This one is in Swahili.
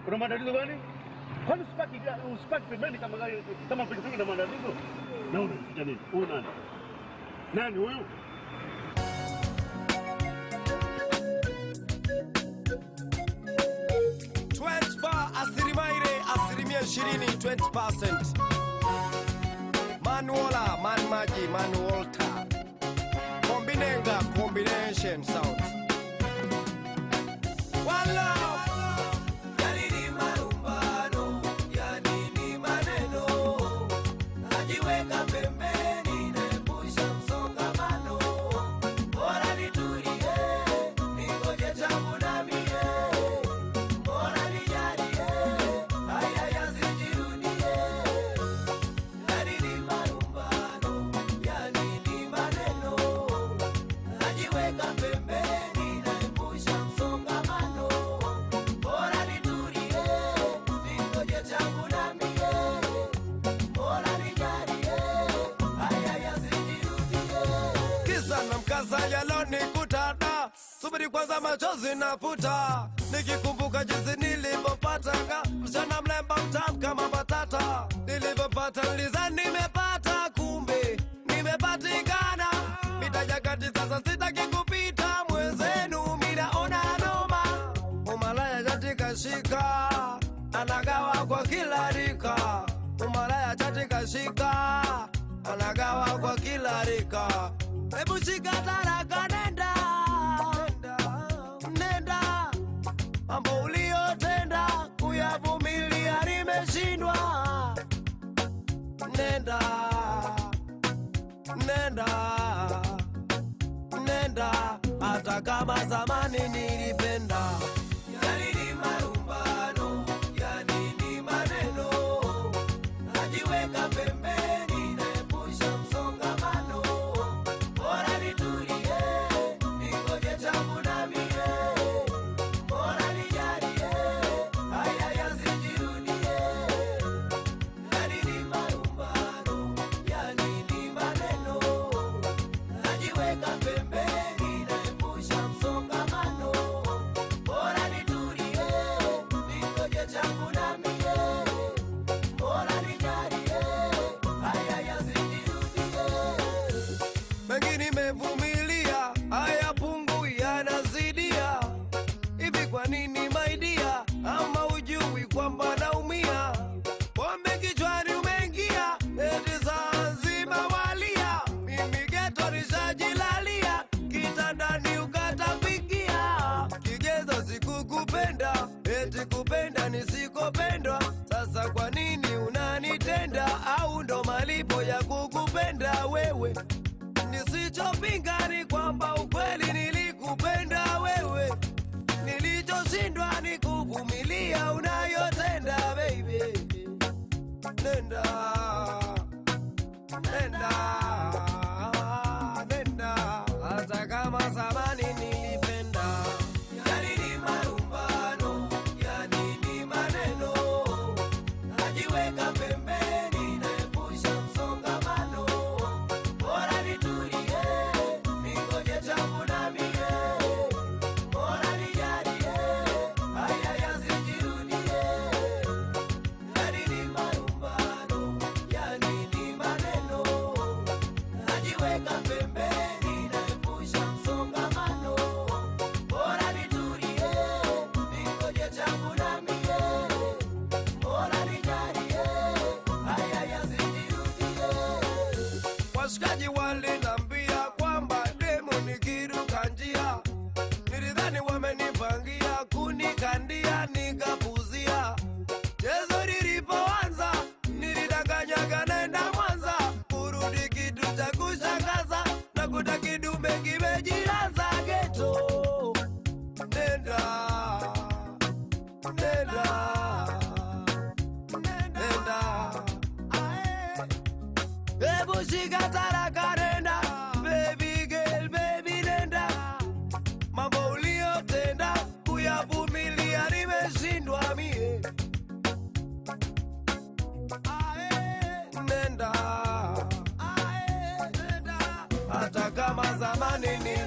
Una matatizo gani? Kwani usipaki ga- usipaki pembeni kama gari kama pikipiki na matatizo? Na unaficha nini? Huyu nani? Nani huyu? asilimia asilimia ishirini 20%. Manuola, man maji, man Walter. Kombinenga, combination sound. Wala. Yanini marumbano, yanini maneno, najiweka pembeni, naepusha msongamano. Bora nitulie, ningoje changu na mie. Bora nijalie, haya yasijirudie. Yanini marumbano, yanini maneno, najiweka pembeni, naepusha msongamano. Bora nitulie, ningoje changu na mie. Bora nijalie, haya yasijirudie. Kisa na mkasa yalonikutada, subiri kwanza, machozi nafuta, nikikumbuka jinsi nilivyopatanga msichana mlemba mtamu kama batata. Nilivyopata nilizani nimepata, kumbe nimepatikana. Mita ya kati sasa sitaki kupita, mwenzenu minaona noma. Umalaya katika shika, anagawa kwa kila rika. Umalaya katika shika, anagawa kwa kila rika. Hebu shika taraka, nenda nenda, mambo uliyotenda kuyavumilia nimeshindwa. Nenda nenda nenda, hata kama zamani nilipenda. Yanini marumbano, yanini maneno, najiweka pembeni, naepusha msongamano. Bora nitulie, ningoje changu na mie. Bora nijalie, haya yasijirudie. Yanini marumbano, yanini maneno, najiweka pembeni, naepusha msongamano. Bora nitulie, ningoje changu na mie. Bora nijalie, haya yasijirudie. mengi nimevumilia, haya pungu yanazidia. Hivi kwa nini maidia, ama ujui kwamba naumia? Pombe kichwani umeingia, eti saa nzima walia. Mimi geto nishajilalia, kitandani ukatapikia. Kigezo sikukupenda, eti kupenda nisikopendwa. Sasa kwa nini unanitenda, au ndo malipo ya kukupenda wewe? Nisichopinga ni kwamba ukweli nilikupenda wewe, nilichoshindwa ni kuvumilia unayotenda baby. Nenda, nenda, nenda, hata kama zamani nilipenda. Yanini marumbano, yanini maneno, najiweka pembeni, naepusha msongamano. Bora nitulie, ningoje changu na mie. Bora nijalie, haya yasijirudie. Yanini marumbano, yanini maneno, najiweka pembeni, naepusha msongamano. Bora nitulie, ningoje changu na mie. Bora nijalie, haya yasijirudie. Washikaji walinambia kwamba demu nikiruka njia, nilidhani wamenipangia kunikandia, nikapuzia. Chezo lilipoanza nilidanganyaga naenda Mwanza, kurudi kitu cha kushangaza, nakuta kidume kimejilaza geto. Nenda, nenda, nenda, ae. Hebu shika taraka nenda, baby girl, baby nenda. Mambo uliyotenda kuyavumilia nimeshindwa mie. Ae, nenda, ae, nenda. Hata kama zamani ni